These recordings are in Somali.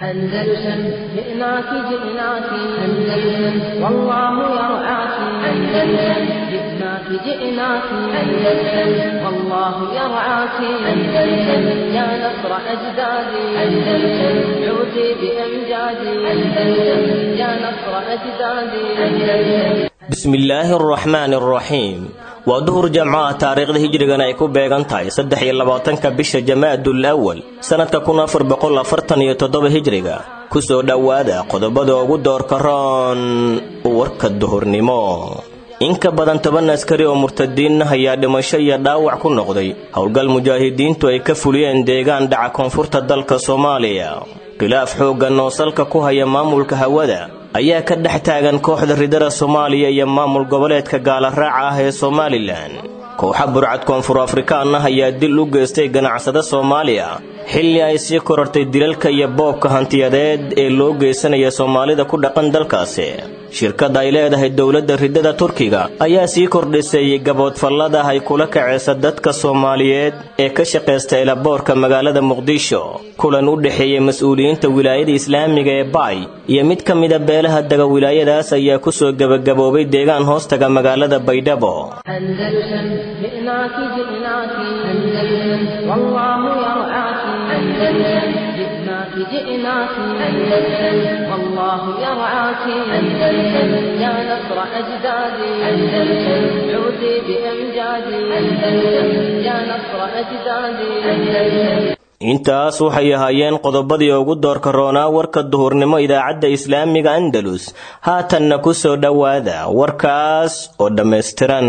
أندلسن جئناك جئناك أندلسن والله يرعاك أندلسن جئناك جئناك أندلسن والله يرعاك أندلسن يا نصر أجدادي أندلسن عودي بأمجادي أندلسن يا نصر أجدادي أندلسن bismillaahi araxmaani araxiim waa duhur jamco ah taariikhda hijrigan ay ku beegan tahay saddex iyo labaatanka bisha jamaadul awal sannadka kun afar boqol afartan iyo toddoba hijriga kusoo dhowaada qodobada ugu doorka roon warka duhurnimo in ka badan toban askari oo murtadiin ayaa dhimasho iyo dhaawac ku noqday howlgal mujaahidiintu ay ka fuliyeen deegaan dhaca koonfurta dalka soomaaliya khilaaf xooggan oo salka ku haya maamulka hawada ayaa ka dhex taagan kooxda ridada soomaaliya iyo maamul goboleedka gaalaraaca ah ee somalilan kooxa burcad koonfur afrikaan ah ayaa dil u geystay ganacsade soomaaliya xilli ay sii korortay dilalka iyo boobka hantiyadeed ee loo geysanaya soomaalida ku dhaqan dalkaasi shirkadda ay leedahay dowladda ridada turkiga ayaa sii kordhisay gaboodfallada ay kula kacaysa dadka soomaaliyeed ee ka shaqaysta elaboorka magaalada muqdisho kulan u dhexeeyey mas-uuliyiinta wilaayada islaamiga ee baay iyo mid ka mida beelaha dega wilaayadaas ayaa kusoo gebagaboobay deegaan hoostaga magaalada baydhabo أندلسن جئناك جئناك أندلسن والله يرعاك أندلسن جئناك جئناك أندلسن والله يرعاك أندلسن يا نصر أجدادي أندلسن عودي بأمجادي أندلسن يا نصر أجدادي أندلسن intaas waxay ahaayeen qodobadii ugu doorka roonaa warka duhurnimo idaacadda islaamiga andalus haatanna ku soo dhowaada warkaas oo dhammaystiran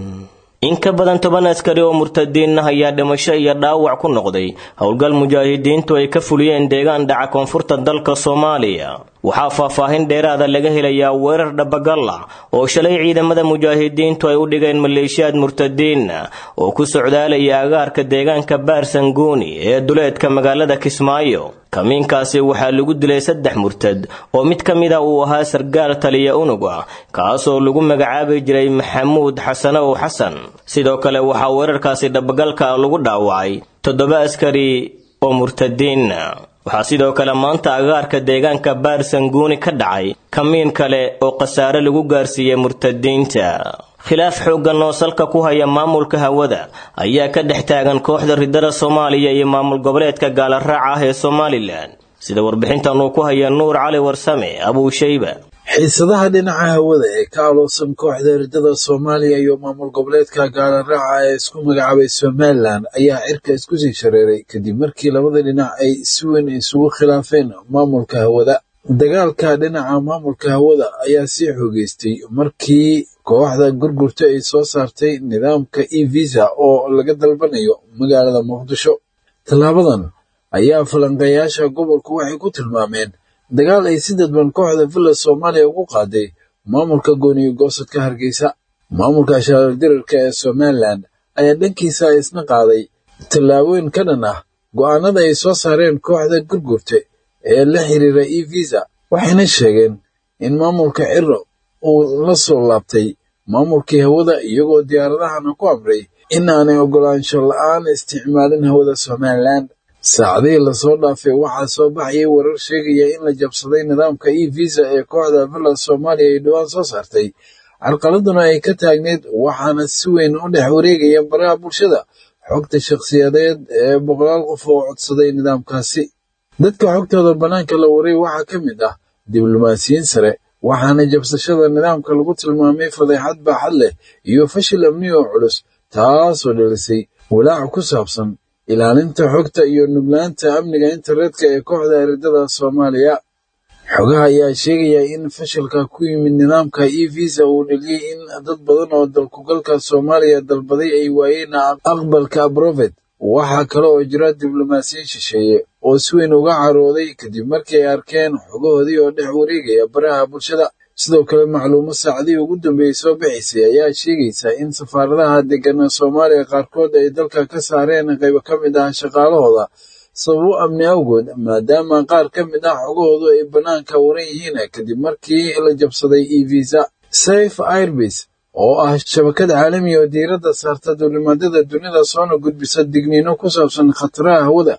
in ka badan toban askari oo murtadiin ah ayaa dhimasho iyo dhaawac ku noqday howlgal mujaahidiintu ay ka fuliyeen deegaan dhaca koonfurta dalka soomaaliya waxaa faahfaahin dheeraada laga helayaa weerar dhabagalla oo shalay ciidamada mujaahidiintu ay u dhigeen maleeshiyaad murtadiinna oo ku socdaalaya agaarka deegaanka baarsanguuni ee duleedka magaalada kismaayo kamiinkaasi waxaa lagu dilay saddex murtad oo mid ka mida uu ahaa sargaal taliya unug ah kaasoo lagu magacaabi jiray maxamuud xasanow xasan sidoo kale waxaa weerarkaasi dhabagalka lagu dhaawacay toddoba askari oo murtadiinna waxaa sidoo kale maanta agaarka deegaanka baarsanguuni ka dhacay kamiin kale oo khasaare lagu gaarsiiyey murtadiinta khilaaf xooggan oo salka ku haya maamulka hawada ayaa ka dhex taagan kooxda ridada soomaaliya iyo maamul goboleedka gaalaraaca ah ee somalilan sida warbixintan uu ku haya nuur cali warsame abuushayba xiisadaha dhinaca hawada ee ka aloosan kooxda ridada soomaaliya iyo maamul goboleedka gaalaraaca ee isku magacaabay somalilan ayaa cirka isku sii shareeray kadib markii labada dhinac ay si weyn isugu khilaafeen maamulka hawada dagaalka dhinaca maamulka hawada ayaa sii xoogeystay markii kooxda gurgurta ay soo saartay nidaamka e visa oo laga dalbanayo magaalada muqdisho tallaabadan ayaa falanqeeyaasha gobolku waxay ku tilmaameen dagaal ay si dadban kooxda villa soomaaliya ugu qaaday maamulka gooniyo goosadka hargeysa maamulka shaalardirarka ee somalilan ayaa dhankiisa isna qaaday tallaabooyin ka dhan ah go'aanada ay soo saareen kooxda gurgurta ee la xiriira e visa waxayna sheegeen in maamulka ciro uu la soo laabtay maamulkii hawada iyagoo diyaaradahana ku amray in aanay oggolaansho la'aan isticmaalin hawada somalilan saacadihii lasoo dhaafay waxaa soo baxayay warar sheegaya in la jabsaday nidaamka e visa ee kooxda villa soomaaliya ay dhowaan soo saartay carqaladuna ay ka taagneyd waxaana si weyn u dhex wareegaya baraha bulshada xogta shakhsiyadeed ee boqolaal qof oo codsaday nidaamkaasi dadka xogtooda bannaanka la waray waxaa ka mid ah diblomaasiyiin sare waxaana jabsashada nidaamka lagu tilmaamay fadeexad baaxad leh iyo fashil amni oo culus taasoo dhalisay walaac ku saabsan ilaalinta xogta iyo nuglaanta amniga internetka ee kooxda eridada soomaaliya xogaha ayaa sheegaya in fashilka ku yimid nidaamka e visa uu dheliyey in dad badan oo dalkugalka soomaaliya dalbaday ay waayeen aqbalka abrofet waxaa kale oo jira diblomaasiyiin shisheeye oo si weyn uga carooday kadib markii ay arkeen xogahoodii oo dhex wareegaya baraha bulshada sidoo kale macluumo saacadihii ugu dambeeyey soo bixaysay ayaa sheegaysa in safaaradaha deggana soomaaliya qaarkood ay dalka ka saareen qaybo ka mid ah shaqaalahooda sababo amni awgood maadaama qaar ka mid ah xogahoodu ay bannaanka waran yihiin kadib markii la jabsaday e visa safe airbase oo ah shabakad caalami oo diiradda saarta duulimaadada dunida soona gudbisa digniino ku saabsan khataraha hawada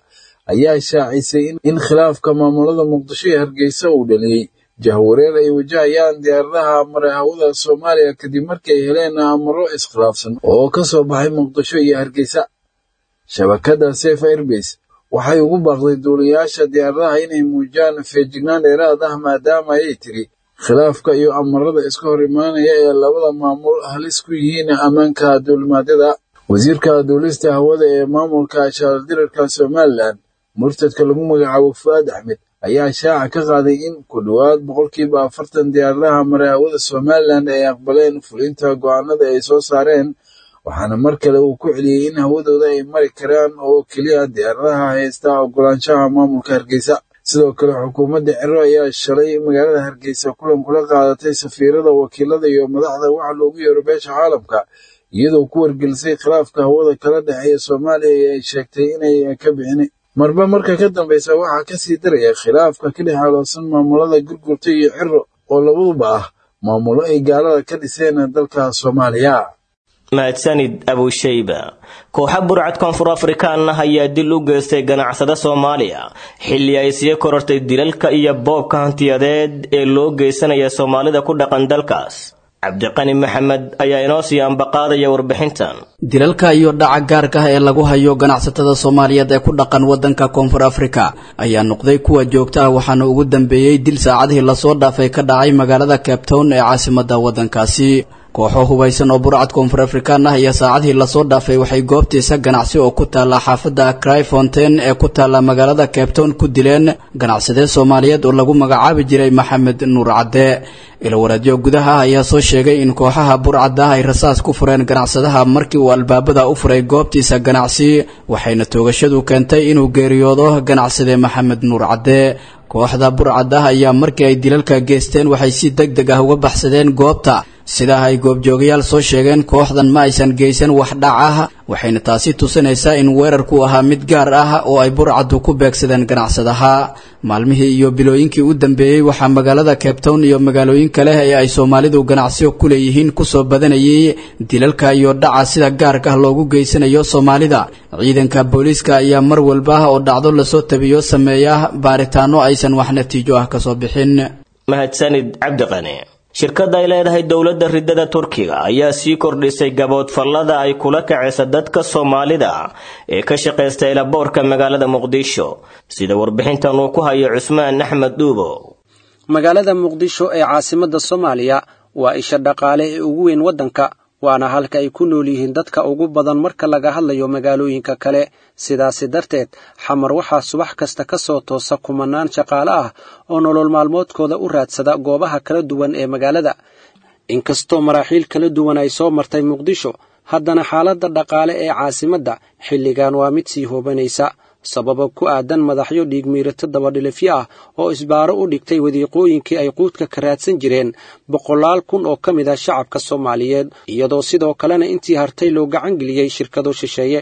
ayaa shaacisay in khilaafka maamulada muqdisho iyo hargeysa uu dhaliyey jahwareer ay wajahayaan diyaaradaha mara hawada soomaaliya kadib markii ay heleen amaro iskhilaafsan oo ka soo baxay muqdisho iyo hargeysa shabakadda safe airbase waxay ugu baaqday duuliyayaasha diyaaradaha inay muujiyaan feejignaan dheeraad ah maadaama ayay tiri khilaafka iyo amarada iska hor imaanaya ee labada maamul halis ku yihiin ammaanka duulimaadyada wasiirka duulista hawada ee maamulka shaaldirarka somalilan murtadka lagu magacaabo fu'aad axmed ayaa shaaca ka qaaday in ku dhowaad boqolkiiba afartan diyaaradaha mara hawada somalilan ay aqbaleen fulinta go'aanada ay soo saareen waxaana mar kale uu ku celiyey in hawadooda ay mari karaan oo keliya diyaaradaha haysta ogolaanshaha maamulka hargeysa sidoo kale xukuumadda ciro ayaa shalay magaalada hargeysa kulan kula qaadatay safiirada wakiilada iyo madaxda waxa loogu yeero beesha caalamka iyadoo ku wargelisay khilaafka hawada kala dhexeeya soomaaliya ee ay sheegtay inay ka bixin marba marka ka dambeysa waxaa kasii daraya khilaafka ka dhex aloosan maamulada gurgurta iyo ciro oo labaduba ah maamulo ay gaalada ka dhiseen dalka soomaaliya mahadsanid abushayba kooxa burcad koonfur afrikaan ah ayaa dil u geystay ganacsada soomaaliya xilli ay sii korortay dilalka iyo boobka hantiyadeed ee loo geysanaya soomaalida ku dhaqan dalkaas cabdiqani maxamed ayaa inoo sii ambaqaadaya warbixintan dilalka iyo dhaca gaarka ah ee lagu hayo ganacsatada soomaaliyeed ee ku dhaqan waddanka koonfur afrika ayaa noqday kuwa joogta ah waxaana ugu dambeeyey dil saacadihii lasoo dhaafay ka dhacay magaalada cape town ee caasimadda waddankaasi kooxo hubaysan oo burcad koonfur afrikaan ah iyo saacadihii lasoo dhaafay waxay goobtiisa ganacsi oo ku taalla xaafadda cryfontain ee ku taalla magaalada cape town ku dileen ganacsadee soomaaliyeed oo lagu magacaabi jiray maxamed nuur cadde ilowaraadyo gudaha ah ayaa soo sheegay in kooxaha burcadda ah ay rasaas ku fureen ganacsadaha markii uu albaabada u furay goobtiisa ganacsi waxayna toogashadu keentay inuu geeriyoodo ganacsade maxamed nuur cadde kooxda burcad ah ayaa markii ay dilalka geysteen waxay si deg deg ah uga baxsadeen goobta sidaa ay goobjoogayaal soo sheegeen kooxdan ma aysan geysan wax dhac ah waxayna taasi tusinaysaa in weerarku ahaa mid gaar ah oo ay burcaddu ku beegsadeen ganacsadaha maalmihii iyo bilooyinkii u dambeeyey waxaa magaalada cape town iyo magaalooyin kale ee ay soomaalidu ganacsiyo ku leeyihiin kusoo badanayay dilalka iyo dhaca sida gaarka ah loogu geysanayo soomaalida ciidanka booliiska ayaa mar walba oo dhacdo lasoo tabiyo sameeya baaritaano aysan wax natiijo ah kasoo bixin mahadsanid cabdiqani shirkadda ay leedahay dowladda ridada turkiga ayaa sii kordhisay gaboodfallada ay kula kacaysa dadka soomaalida ee ka shaqaysta elaboorka magaalada muqdisho sida warbixintan uu ku hayo cusmaan axmed dhuubo magaalada muqdisho ee caasimadda soomaaliya waa isha dhaqaale ee ugu weyn waddanka waana halka ay ku nool yihiin dadka ugu badan marka laga hadlayo magaalooyinka kale sidaasi darteed xamar waxaa subax kasta ka soo toosa kumanaan shaqaale ah oo nolol maalmoodkooda u raadsada goobaha kala duwan ee magaalada inkastoo maraaxiil kala duwan ay soo martay muqdisho haddana xaaladda dhaqaale ee caasimadda xilligan waa mid sii hoobanaysa sababa ku aadan madaxyo dhiigmiirato dabadhilifyo ah oo isbaaro u dhigtay wadiiqooyinkii ay quudka ka raadsan jireen boqolaal kun oo ka mid ah shacabka soomaaliyeed iyadoo sidoo kalena intii hartay loo gacan geliyey shirkado shisheeye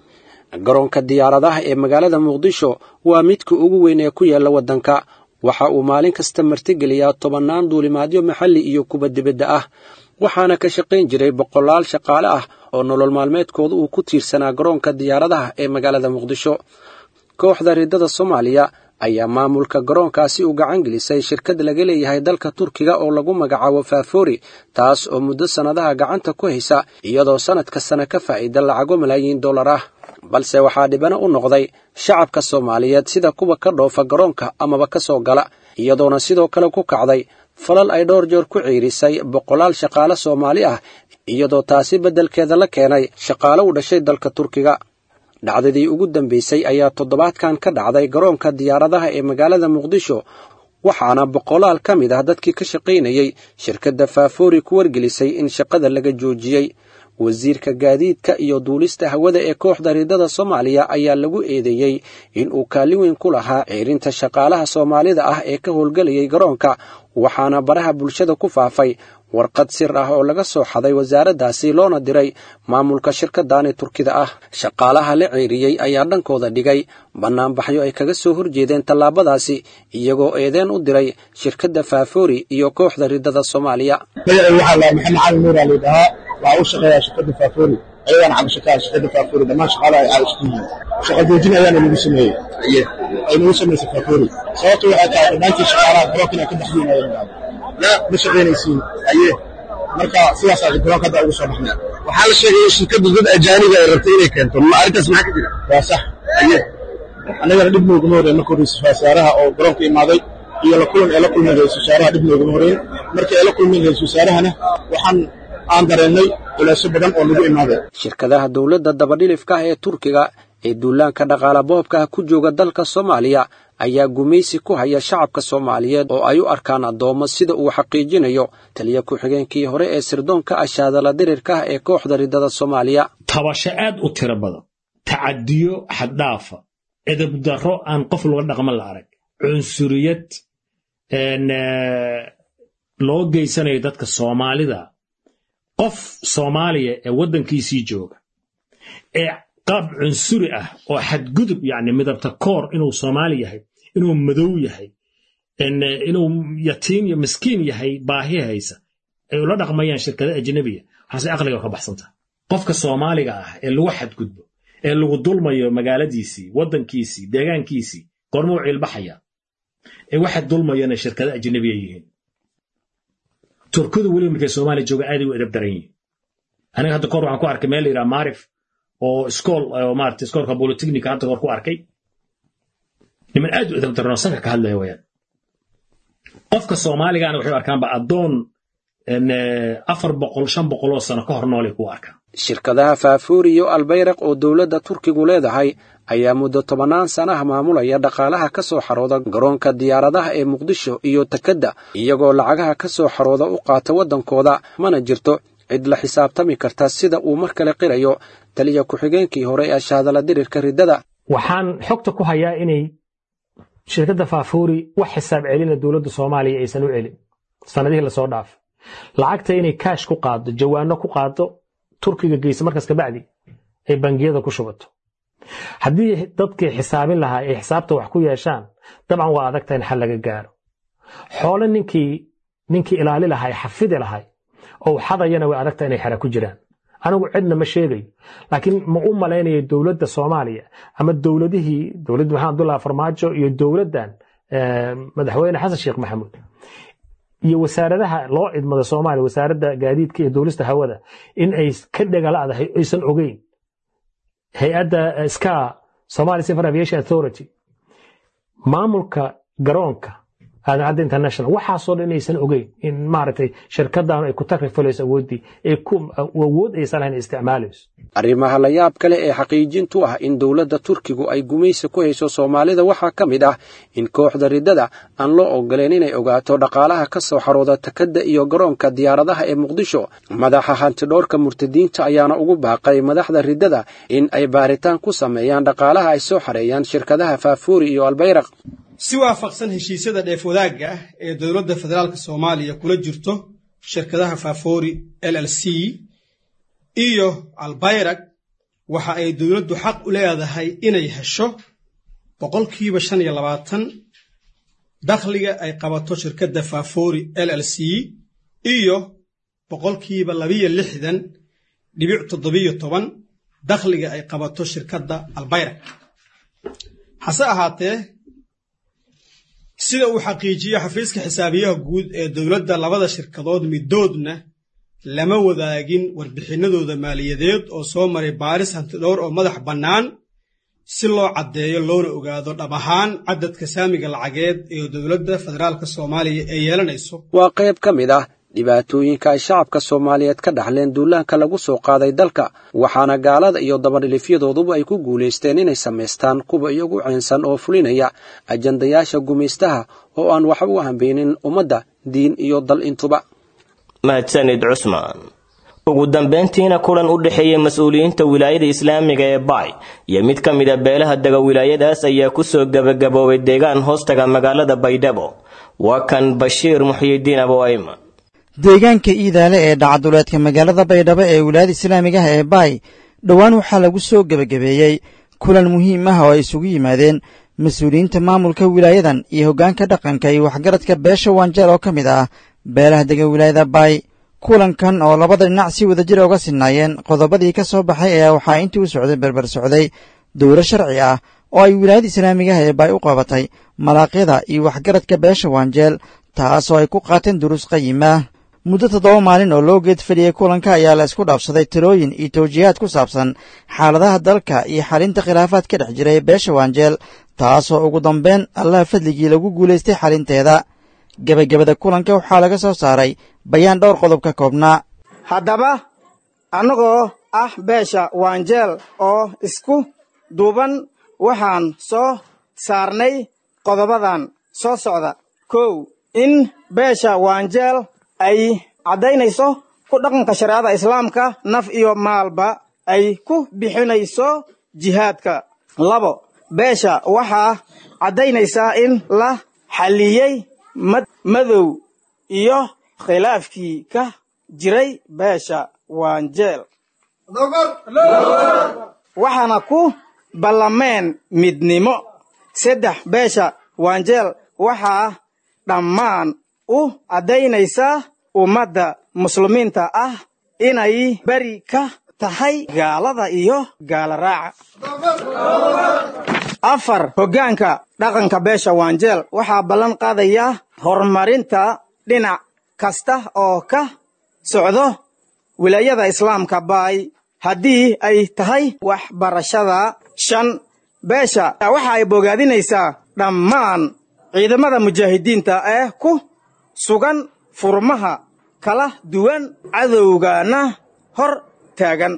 garoonka diyaaradaha ee magaalada muqdisho waa midka ugu weyn ee ku yaalla waddanka waxa uu maalin kasta martigeliyaa tobannaan duulimaadyo maxalli iyo kuba dibadda ah waxaana ka shaqayn jiray boqolaal shaqaale ah oo nolol maalmeedkooda uu ku tiirsanaa garoonka diyaaradaha ee magaalada muqdisho kooxda riddada soomaaliya ayaa maamulka garoonkaasi u gacan gelisay shirkad laga leeyahay dalka turkiga oo lagu magacaabo faafori taas oo muddo sannadaha gacanta ku haysa iyadoo sannad kastana ka faa'iida lacago malaayiin dollar ah balse waxaa dhibana u noqday shacabka soomaaliyeed sida kuwa ka dhoofa garoonka amaba ka soo gala iyadoona sidoo kale ku kacday falal ay dhowr jeer ku ciirisay boqolaal shaqaale soomaali ah iyadoo taasi beddelkeeda la keenay shaqaale u dhashay dalka turkiga dhacdadii ugu dambaysay ayaa toddobaadkan ka dhacday garoonka diyaaradaha ee magaalada muqdisho waxaana boqolaal ka mid ah dadkii ka shaqaynayey shirkadda faafori ku wargelisay in shaqada laga joojiyey wasiirka gaadiidka iyo duulista hawada ee kooxda riddada soomaaliya ayaa lagu eedeeyey in uu kaalin weyn ku lahaa ciirinta shaqaalaha soomaalida ah ee ka howlgelayay garoonka waxaana baraha bulshada ku faafay warqad sir ah oo laga soo xaday wasaaraddaasi loona diray maamulka shirkadani turkida ah shaqaalaha la ceeriyey ayaa dhankooda dhigay bannaanbaxyo ay kaga soo horjeedeen tallaabadaasi iyagoo eedeen u diray shirkadda faafori iyo kooxda riddada soomaaliya magacay waxaa lahaa maxamed cali nuur aa laydhahaa waxaa u shaqeeyaa shirkadda faafori ayagana cabasho ka ah shirkadda faafuuri dhammaan shaqaalaha ay caawisku yihiin shaqa joojin ayaana lagu sameeyey ay nagu samaysay faafuuri sababtu waxay tahay dhammaantii shaqaalaha garoonka inay ka baxdiin ayana ma shaqaynaysiin aye marka sidaasaa garoonka hadda ugu soo baxnay waxaa la sheegay in shirkaddu dad ajaaniba ay rabtay inay keento ma arrintaas maxaa ka jira waa sax aye annagana dhib nooguma horreyn marka horreysa wasaaraha oo garoonka imaaday iyo la kulan ee la kulmay ra-isul wasaaraha dhib nooguma horreyn markii ay la kulmeen ra-isul wasaarahana waxaan aan dareennay culeysyo badan oo nagu imaaday shirkadaha dowladda dabadhilifka ah ee turkiga ee duulaanka dhaqaala boobka ah ku jooga dalka soomaaliya ayaa gumaysi ku haya shacabka soomaaliyeed oo ay u arkaan addoommo sida uu xaqiijinayo taliya ku-xigeenkii hore ee sirdoonka ashaadala dirirka ah ee kooxda riddada soomaaliya tabasho aad u tiro badan tacadiyo xaddhaafa edabdarro aan qof laga dhaqman la arag cunsuriyad loo geysanayo dadka soomaalida qof soomaaliya ee waddankiisii jooga ee qaab cunsuri ah oo xadgudub yacni midabta koor inuu soomaali yahay inuu madow yahay inuu yatiim iyo miskiin yahay baahi haysa ay ula dhaqmayaan shirkada ajnabiya waxaase aqliga ka baxsantaha qofka soomaaliga ah ee lagu xadgudbo ee lagu dulmayo magaaladiisii waddankiisii deegaankiisii goormuu ciilbaxaya ee waxa dulmayana shirkada ajnabiya yihiin turkidu weliba markay soomaaliya jooga aaday u edab daran yihiin aniga hadda kahor waxaan ku arkay meel la yidhaha maarif oo iskool oo maarata iskoolka bolitechnica hadda kahor ku arkay niman aad u edab daran oo sanka ka hadlaya wayaan qofka soomaaligaana waxay u arkaanba addoon afar boqol shan boqol oo sano ka hor noolay kuwa arkaan shirkadaha faafuuri iyo albayraq oo dowladda turkigu leedahay ayaa muddo tobannaan sanaha maamulaya dhaqaalaha ka soo xarooda garoonka diyaaradaha ee muqdisho iyo takedda iyagoo lacagaha ka soo xarooda u qaata waddankooda mana jirto cid la xisaabtami karta sida uu mar kale qirayo taliya ku-xigeenkii hore ee shaadala dirirka riddada waxaan xogta ku hayaa inay shirkadda faafuuri wax xisaab celina dowladda soomaaliya aysan u celin sanadihii lasoo dhaafay lacagta inay kaash ku qaado jawaano ku qaado turkiga geysa markaas kabacdi ay bangiyada ku shubato haddii dadkii xisaabin lahaa ay xisaabta wax ku yeeshaan dabcan waa adagta in xal laga gaaro xoole ninkii ninkii ilaali lahay xafidi lahay oo xadayana way adagta inay xera ku jiraan anigu cidna ma sheegayo laakiin ma u malaynayo dowladda soomaaliya ama dowladihii dowladda maxamed abdullahi farmaajo iyo dowladdan madaxweyne xasan sheekh maxamuud iyo wasaaradaha loo idmada soomaaliya wasaaradda gaadiidka iyo duulista hawada in ay ka dhegalaadahay aysan ogeyn hay-adda ska somali civil aviation authority maamulka garoonka aadan international waxaasoo dhan aysan ogeyn in maaragtay shirkaddan ay ku takrifalayso awooddii ay ku awood aysan lahayn isticmaalayso arrimaha la yaab kale ee xaqiijintu ah in dowladda turkigu ay gumaysi ku hayso soomaalida waxaa ka mid ah in kooxda riddada aan loo ogoleen inay ogaato dhaqaalaha ka soo xarooda takadda iyo garoonka diyaaradaha ee muqdisho madaxa hantidhoorka murtadiinta ayaana ugu baaqay madaxda riddada in ay baaritaan ku sameeyaan dhaqaalaha ay soo xareeyaan shirkadaha faafuuri iyo albayraq si waafaqsan heshiisyada dheef wadaagga ah ee dowladda federaalk soomaaliya kula jirto shirkadaha faafoori l l c iyo albayrag waxa ay dowladdu xaq u leedahay inay hesho boqolkiiba shan iyo labaatan dakhliga ay qabato shirkadda faafoori l l c iyo boqolkiiba labiyo lixdan dhibic toddobiyo toban dakhliga ay qabato shirkadda albayrag hase ahaatee sida uu xaqiijiyo xafiiska xisaabiyaha guud ee dowladda labada shirkadood midoodna lama wadaagin warbixinadooda maaliyadeed oo soo maray baaris hantidhowr oo madax bannaan si loo caddeeyo loona ogaado dhab ahaan cadadka saamiga lacageed ee dowladda federaalk soomaaliya ee yeelanayso waa qayb ka mid ah dhibaatooyinka ay shacabka soomaaliyeed ka dhaxleen duulaanka lagu soo qaaday dalka waxaana gaalada iyo dabadhilifyadooduba ay ku guulaysteen inay samaystaan kuwa iyagu caynsan oo fulinaya ajandayaasha gumaystaha oo aan waxba u hambeynin ummadda diin iyo dal intuba mahadsanid cusmaan ugu dambayntiina kulan u dhexeeyey mas-uuliyiinta wilaayada islaamiga ee baay iyo mid ka mid a beelaha dega wilaayadaas ayaa kusoo gebagaboobay deegaan hoostaga magaalada baydhabo waa kan bashiir muxyidiin aboayman deegaanka iidaale ee dhacaduleedka magaalada baydhabo ee wilaayada islaamiga ah ee baay dhowaan waxaa lagu soo gebagabeeyey kulan muhiim ah oo ay isugu yimaadeen mas-uuliyiinta maamulka wilaayadan iyo hoggaanka dhaqanka iyo waxgaradka beesha waanjeer oo ka mid ah beelaha dega wilaayada baay kulankan oo labada dhinac si wadajir uga sinnaayeen qodobadii ka soo baxay ayaa waxaa intii u socday berber socday dowlo sharci ah oo ay wilaayada islaamigaha ee baay u qabatay malaaqyada iyo waxgaradka beesha waanjeel taasoo ay ku qaateen duruus qayimaah muddo toddoba maalin oo loo geed fadhiyey kulanka ayaa la isku dhaafsaday talooyin iyo tawjiihaad ku saabsan xaaladaha dalka iyo xalinta khilaafaad ka dhex jiray beesha waanjeel taasoo ugu dambeyn allaha fadligii lagu guulaystay xalinteeda gebagabada kulanka waxaa laga soo saaray bayaan dhowr qodob ka koobnaa haddaba annagoo ah beesha waanjeel oo isku duuban waxaan soo saarnay qodobadan soo socda kow in beesha waanjeel ay caddaynayso ku dhaqanka shareecada islaamka naf iyo maalba ay ku bixinayso jihaadka labo beesha waxaa caddaynaysaa in la xalliyey madow iyo khilaafkii ka jiray beesha waanjeel waxaana ku ballameen midnimo saddex beesha waanjeel waxaa dhammaan u caddaynaysaa ummadda muslimiinta ah inay beri ka tahay gaalada iyo gaala raaca afar hoggaanka dhaqanka beesha waanjeel waxaa ballan qaadayaa horumarinta dhinac kasta oo ka socdo wilaayada islaamka baay haddii ay tahay waxbarashada shan beesha waxa ay bogaadinaysaa dhammaan ciidamada mujaahidiinta ee ku sugan furmaha kala duwan cadowgana hor taagan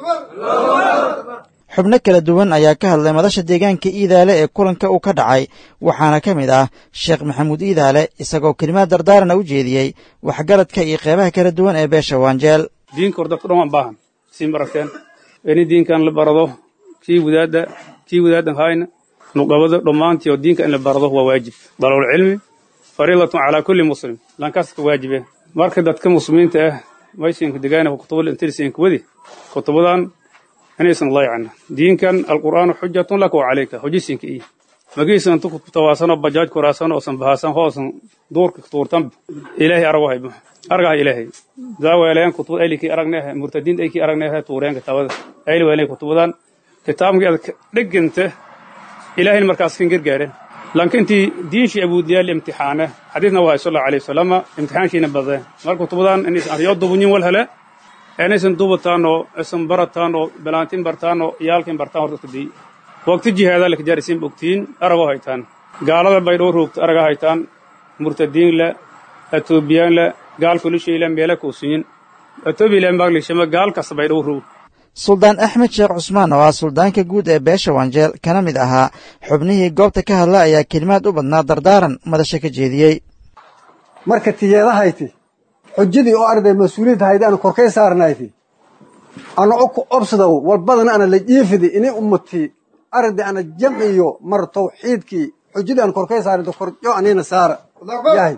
xubno kala duwan ayaa ka hadlay madasha deegaanka iidaale ee kulanka uu ka dhacay waxaana ka mid ah sheekh maxamuud iidaale isagoo kelimaad dardaarana u jeediyey waxgaradka iyo qeybaha kala duwan ee beesha waanjeel diinka hor dadku dhan waan baahan sii maragteen ini diinkan la barado kii wadaadda kii wadaadan hayna nuqabada dhammaantii oo diinka in la barado waa waajib dalabulcilmi fariidatun calaa kulli muslim lankaska waajibe marka dadka muslimiinta ah maysinka degaana kutubada intirsinka wadi kutubadan inaysan layacna diinkan alqur'aanu xujatun laka wa calayka hojisinka iyo magiisan tu tawaasanoo bajaaj kuraasan oosan bahaasan hoosan duurka tuurtan ilaahay arago haybo argaha ilaahay daaweelayan kutubad aylikii aragneehe murtadiinta aykii aragneehe tuureen kitaabada ayli weelayan kutubadan kitaabkii aad dheganta ilaahayna markaas kan gargaaren lankintii diinshii abuudiyaal imtixaane xadiidna waa sal allahu alayhi wasalama imtixaanshiina badeen mar kutubadan inaysan aryo dubunyin wal hele inaysan dubataan oo isan barataan oo balaantin bartaan oo iyaalkin bartaan horta kadii waqti jihaadaa la kajaarisiin bogtiin aragoo haytaan gaalada bay dhowr roogta aragaa haytaan murtadiin le etoobiyaan le gaal kulishayle meela kuusinyin etoobiya maglishama gaal kasta bay dhowr roog suldaan axmed sheekh cusmaan oo ah suldaanka guud ee beesha waanjeel kana mid ahaa xubnihii goobta ka hadla ayaa kelimaad u badnaa dardaaran madasha ka jeediyey marka tiyeedahayti xujadii oo arday mas-uuliyadda haydi aanu korkay saarnayti ana oku obsadow walbadana ana la jiifidi ini ummati arday ana jamciyo mar tawxiidkii xujadii aanu korkay saarinto korjo anina saara yahay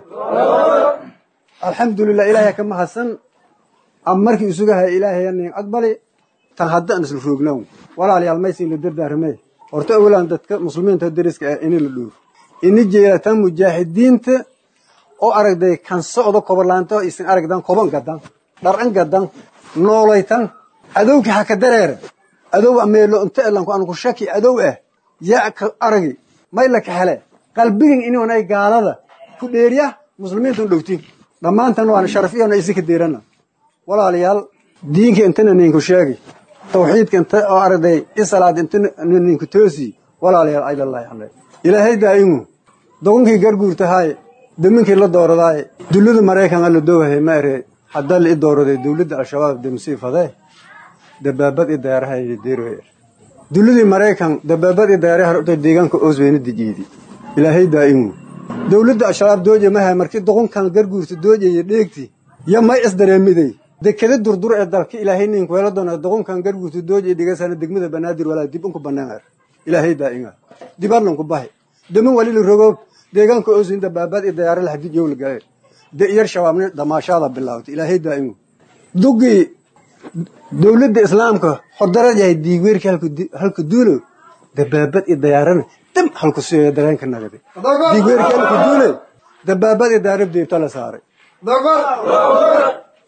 alxamdulilah ilaahay ka mahadsan am markii isugahay ilaahay anin aqbali tan hadda aan isla roognaw walaalayaal maysin la dardaarmay horta awalan dadka muslimiinta deriska ah ini la dhuur ini jeelatan mujaahidiinta oo aragday kan socdo koborlaanto isin aragdan koban gadan dharcan gadan noolaytan adowki ha ka dareera adow ameelo inta elanku aan ku shaki adow ah yaa ka aragi may la ka hele qalbigin inuunay gaalada ku dheeriya muslimiinta u dhowtiin dhammaantan waana sharafiyana isi ka deerana walaalayaal diinka intana ninku sheegi tawxiidka inta oo aragday isalaad inta ninku toosi walaalayaal aylallahi alle ilaahay daa'imu dogonkii garguurtahay daminkii la dooradaaye dullada maraykan alla doogahay ma ere hadda la i dooraday dowladda al-shabaab demsii fadee dabaabad i daaraha deeroer dulladii maraykan dabaabad i daaraha horta deegaanka oosweyna dijiidi ilaahay daa'imu dowladda al-shabaab dooje mahay markii doqonkan garguurta doojaya dheegti ya may isdareemiday dekeda durdur ee dalka ilaahay ninku helo doona doqonkan garguurta doojaya dhigasana degmada banaadir walaa dib unku bannaan ilaahay daa'ima dibadlanku bahay daman walila rogoob deegaanka osin dabaabad i dayaara lahadid yowla gale de iyar shabaabni damaashaada bilaawtay ilaahay daa'imu dugii dowladda islaamka hordarad yahay diigweerkii halka duulo dabaabad i dayaarana dam halku siyo dareenka nagade diigweerkii halka duule dabaabad i dayaara deebta la saaray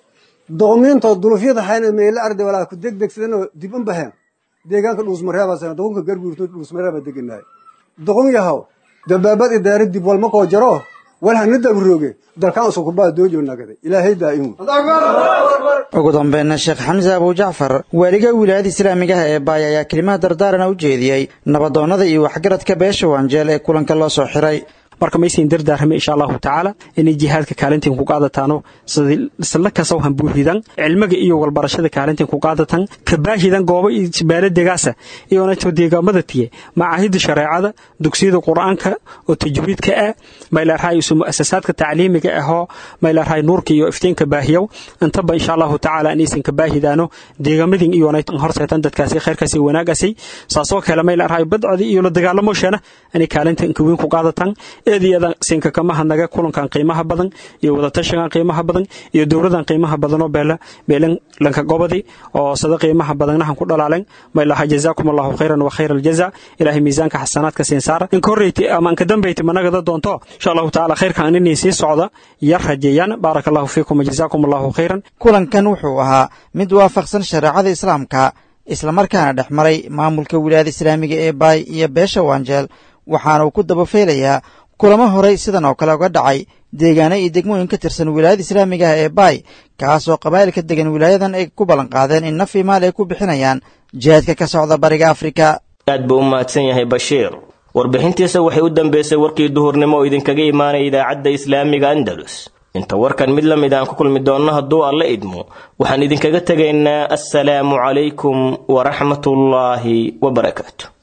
doqmiintood dulufyada hayna meela arday walaa ku degdegsadanoo dib un baheen deegaanka dhuusmareebaa doqonka garguurto dhuusmareebaa deganaay doqon yahaw dabaabad idaara dib walma koo jaro wal hana dabrooge dalkaan usukubaa doojo nagada ilaahay daa'imu ugu dambeynna sheekh xamse abujacfar waaliga wilaayada islaamiga ah ee baay ayaa kelimaha dardaarana u jeediyey nabadoonnada iyo waxgaradka beesha waanjeel ee kulanka loo soo xiray marka maysayn dardaarame insha allahu tacaala inay jihaadka kaalintiin ku qaadataano sila kasaw hambuuhidan cilmiga iyo walbarashada kaalintiin ku qaadatan kabaahidan goobo iyo baaladegaasa iyonato deegaamada tiye macaahida shareecada dugsiyada qur-aanka oo tajwiidka ah maylarhay isu muasasaadka tacliimiga ahoo maylarhay nuurka iyo iftiinka baahiyow intaba insha allahu tacaala inaysan kabaahidaano deegaamadin iyonaytan horseetan dadkaasi khayrkaasi wanaagasi saasoo kale maylarhay badcodii iyo la dagaalamoshana inay kaalinta inkaweyn ku qaadatan eedyada sinkakamaha naga kulankan qiimaha badan iyo wadatashigan qiimaha badan iyo dowladan qiimaha badanoo beela beelan lanka gobodi oo sada qiimaha badannahan ku dhalaalen maylaha jazaakum allahu khayran wa khayra aljaza ilaahay miisaanka xasanaadka siin saara inka horreyti ama inka dambeyti managada doonto insha allahu tacaala khayrkan inay sii socda yar rajeeyaan baaraka allahu fiikum jazaakum allahu khayran kulankan wuxuu ahaa mid waafaqsan shareecada islaamka islamarkaana dhex maray maamulka wilaayada islaamiga ee baay iyo beesha waanjeel waxaana uu ku dabafeelayaa kulamo horey sidan oo kale uga dhacay deegaano iyo degmooyin ka tirsan wilaayada islaamiga ah ee baay kaasoo qabaa'ilka degan wilaayadan ay ku ballan qaadeen in naf iyo maal ay ku bixinayaan jihaadka ka socda bariga afrika aad buu u mahadsan yahay bashiir warbixintiisa waxay u dambeysay warkii duhurnimo oo idinkaga imaanaya idaacadda islaamiga andalus inta warkan mid la mid aan ku kulmi doonno hadduu alla idmo waxaan idinkaga tegaynaa assalaamu calaykum waraxmatullaahi wabarakaatu